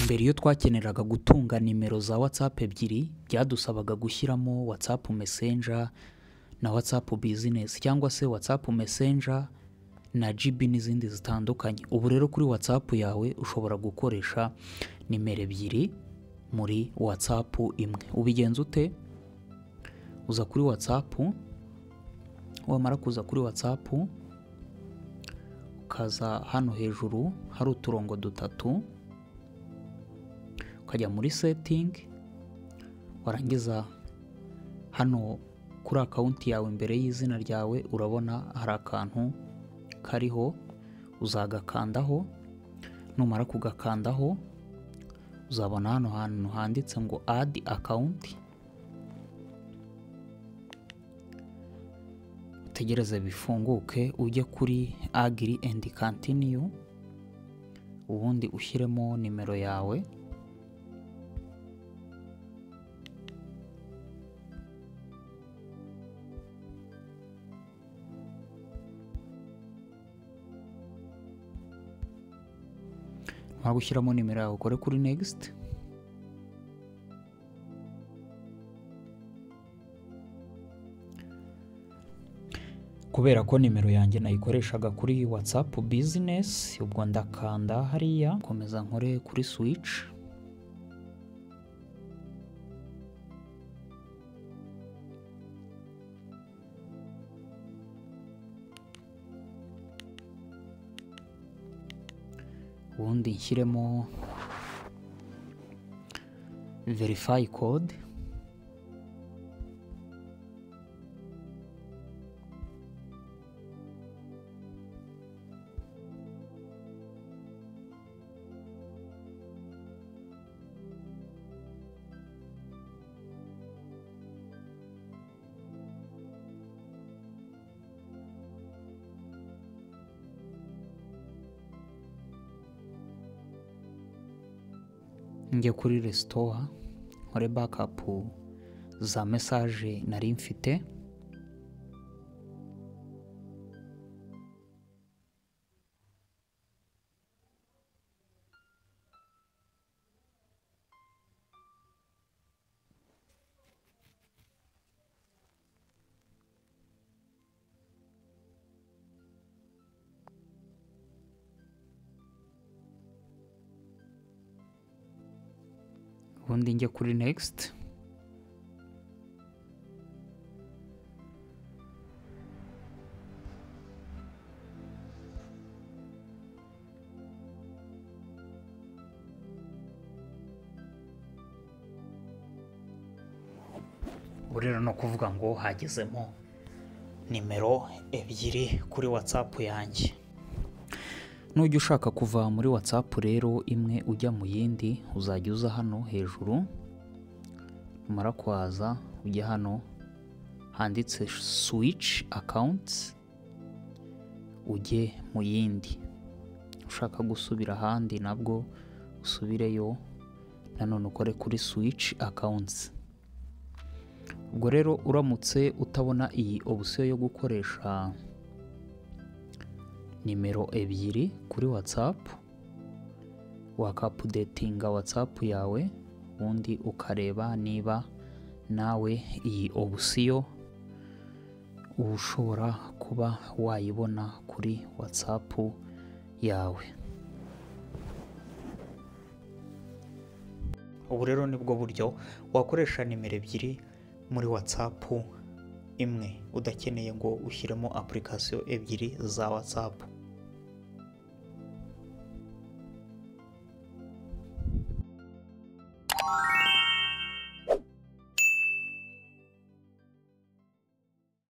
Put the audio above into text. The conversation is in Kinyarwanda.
mbere iyo twakeneraga gutunga nimero za watsapu ebyiri byadusabaga gushyiramo watsapu mesenja na watsapu bizinesi cyangwa se watsapu mesenja na GB n'izindi zitandukanye ubu rero kuri watsapu yawe ushobora gukoresha nimero ebyiri muri watsapu imwe ubigenza ute uza kuri watsapu wamara kuza kuri watsapu ukaza hano hejuru hari uturongo dutatu ukajya muri setingi warangiza hano kuri akawunti yawe imbere y'izina ryawe urabona hari akantu kariho uzagakandaho numara kugakandaho uzabona hano hantu handitse ngo adi akawunti utegereze bifunguke ujye kuri agiri endi kantiniyu ubundi ushyiremo nimero yawe waba ushyiramo nimero yawe ukore kuri negisiti kubera ko nimero yanjye nayikoreshaga kuri watsapu bizinesi ubwo ndakanda hariya komeza nkore kuri swici ubundi nshyiremo verifayi kode njye kuri resitowa nkore bakapu za mesaje nari mfite ubundi njye kuri negisiti ubu rero ni ukuvuga ngo hagezemo nimero ebyiri kuri watsapu yanjye nujya ushaka kuva muri watsapu rero imwe ujya mu yindi uzajya uza hano hejuru numara kuhaza ujya hano handitse swici akawunti ujye mu yindi ushaka gusubira ahandi nabwo usubireyo nanone ukore kuri swici akawunti ubwo rero uramutse utabona iyi obusiyo yo gukoresha nimero ebyiri kuri watsapu wakapudetinga watsapu yawe ubundi ukareba niba nawe iyi obusiyo uba ushobora kuba wayibona kuri watsapu yawe ubu rero nibwo buryo wakoresha nimero ebyiri muri watsapu imwe udakeneye ngo ushyiremo apulikasiyo ebyiri za watsapu you